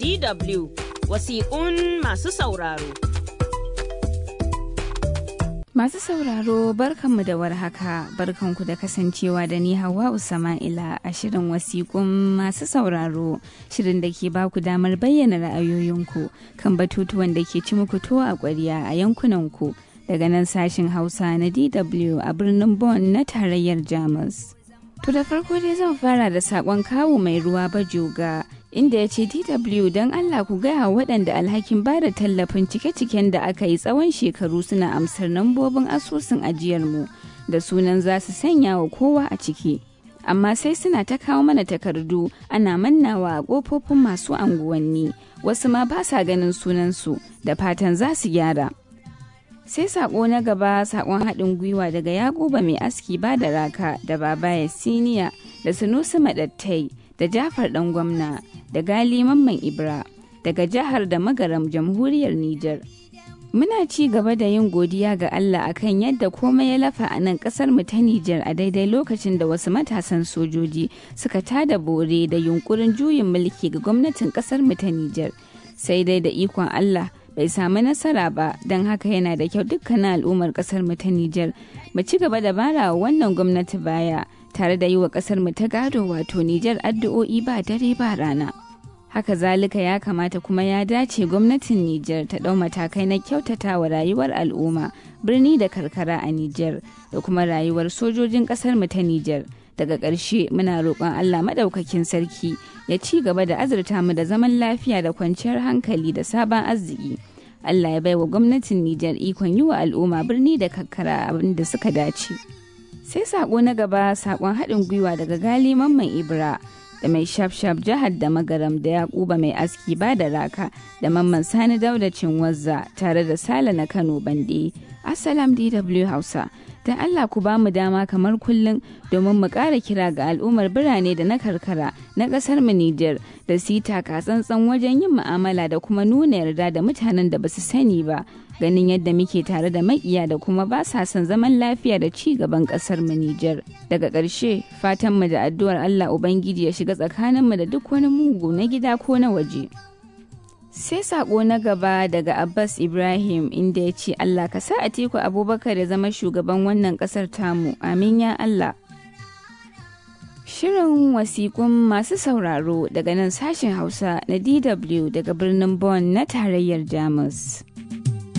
DW wasiƙun masu sauraro. Masu sauraro barkanmu da warhaka barkanku da kasancewa da ni Hauwa Usama'ila a shirin wasiƙun masu sauraro shirin da ke baku damar bayyana ra'ayoyinku kan batutuwan da ke ci muku to a ƙwarya a yankunanku daga nan sashin Hausa na DW a birnin Bonn na tarayyar Jamus. To da farko dai zan fara da saƙon kawu mai ruwa bajoga inda ya ce DW don Allah ku gaya waɗanda alhakin ba da tallafin cike-ciken da aka yi tsawon shekaru suna amsar nambobin asusun ajiyarmu da sunan za su sanya wa kowa a ciki. Amma sai suna ta kawo mana takardu ana mannawa a ƙofofin masu anguwanni wasu ma ba sa ganin sunansu da fatan za su gyara. sai sako na gaba sakon haɗin gwiwa daga yakuba mai aski ba da raka da babaya siniya da sunusi madattai da jafar ɗan gwamna da gali mamman ibra daga jihar da magaram jamhuriyar niger muna ci gaba da yin godiya ga allah akan yadda komai ya lafa a nan ƙasar mu ta niger a daidai lokacin da wasu matasan sojoji suka tada bore da yunkurin juyin mulki ga gwamnatin ƙasar mu ta niger sai dai da ikon allah bai samu nasara ba don haka yana da kyau dukkanin al'ummar kasar mu ta Nijar mu ci gaba da bara wannan gwamnati baya tare da yi wa kasar mu ta gado wato Nijar addu'o'i ba dare ba rana. Haka zalika ya kamata kuma ya dace gwamnatin Nijar ta ɗau matakai na kyautata wa rayuwar al'umma birni da karkara a Nijar da kuma rayuwar sojojin kasar mu ta Nijar. daga ƙarshe muna roƙon Allah maɗaukakin sarki ya ci gaba da azurta mu da zaman lafiya da kwanciyar hankali da sabon arziki. Allah ya baiwa gwamnatin Nijar ikon yi wa al'umma birni da kakkara abin da suka dace. Sai saƙo na gaba saƙon haɗin gwiwa daga gali mamman Ibra da mai shafshaf jihar da magaram da yakuba mai aski ba da raka da mamman sani dauda cinwazza tare da sala na kano bande assalam dw hausa don allah ku ba mu dama kamar kullum domin mu ƙara kira ga al'ummar birane da na karkara na ƙasar mu nijar da su yi tsantsan wajen yin mu'amala da kuma nuna yarda da mutanen da ba su sani ba ganin yadda muke tare da makiya da kuma ba sa son zaman lafiya da ci gaban kasar mu Nijar. Daga ƙarshe fatan mu da addu'ar Allah Ubangiji ya shiga tsakanin mu da duk wani mugu na gida ko na waje. Sai sako na gaba daga Abbas Ibrahim inda ya ce Allah ka sa Atiku Abubakar ya zama shugaban wannan ƙasar tamu. Amin ya Allah. Shirin wasiƙun masu sauraro daga nan sashen Hausa na DW daga birnin Bonn na tarayyar Jamus.